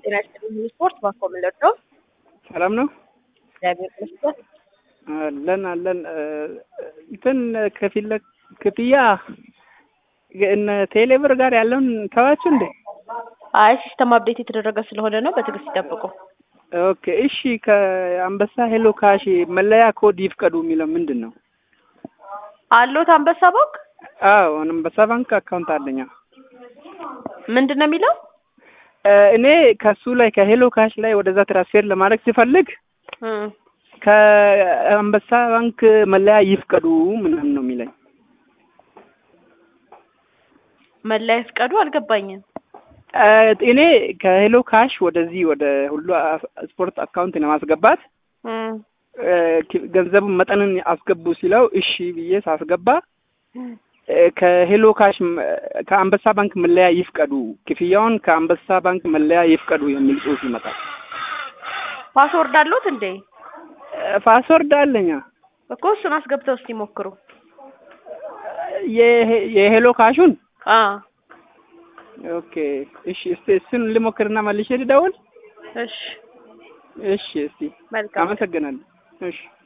ጤና ይስጥልኝ ስፖርት ባኮ ምለድ ነው። ሰላም ነው እግዚአብሔር ይመስገን። አለን አለን እንትን ከፊለ ክፍያ እነ ቴሌብር ጋር ያለውን ተዋችሁ እንዴ? አይ ሲስተም አፕዴት የተደረገ ስለሆነ ነው። በትዕግስት ይጠብቁ። ኦኬ እሺ። ከአንበሳ ሄሎ ካሽ መለያ ኮድ ይፍቀዱ የሚለው ምንድን ነው? አሎት አንበሳ ባንክ አዎ አንበሳ ባንክ አካውንት አለኛ። ምንድን ነው የሚለው? እኔ ከሱ ላይ ከሄሎ ካሽ ላይ ወደዛ ትራንስፌር ለማድረግ ሲፈልግ እም፣ ከአንበሳ ባንክ መለያ ይፍቀዱ ምናምን ነው የሚለኝ። መለያ ይፍቀዱ አልገባኝም። እኔ ከሄሎ ካሽ ወደዚህ ወደ ሁሉ ስፖርት አካውንት ለማስገባት እም፣ ገንዘቡን መጠንን አስገቡ ሲለው እሺ ብዬ ሳስገባ ከሄሎ ካሽ ከአንበሳ ባንክ መለያ ይፍቀዱ፣ ክፍያውን ከአንበሳ ባንክ መለያ ይፍቀዱ የሚል ጽሑፍ ይመጣል። ፓስወርድ አሎት እንዴ? ፓስወርድ አለኛ እኮ እሱን አስገብተው እስቲ ሞክሩ። የሄ- የሄሎ ካሹን አ ኦኬ እሺ፣ እስቲ እሱን ልሞክርና መልሼ ልደውል። እሺ፣ እሺ፣ እስቲ መልካም አመሰግናለሁ። እሺ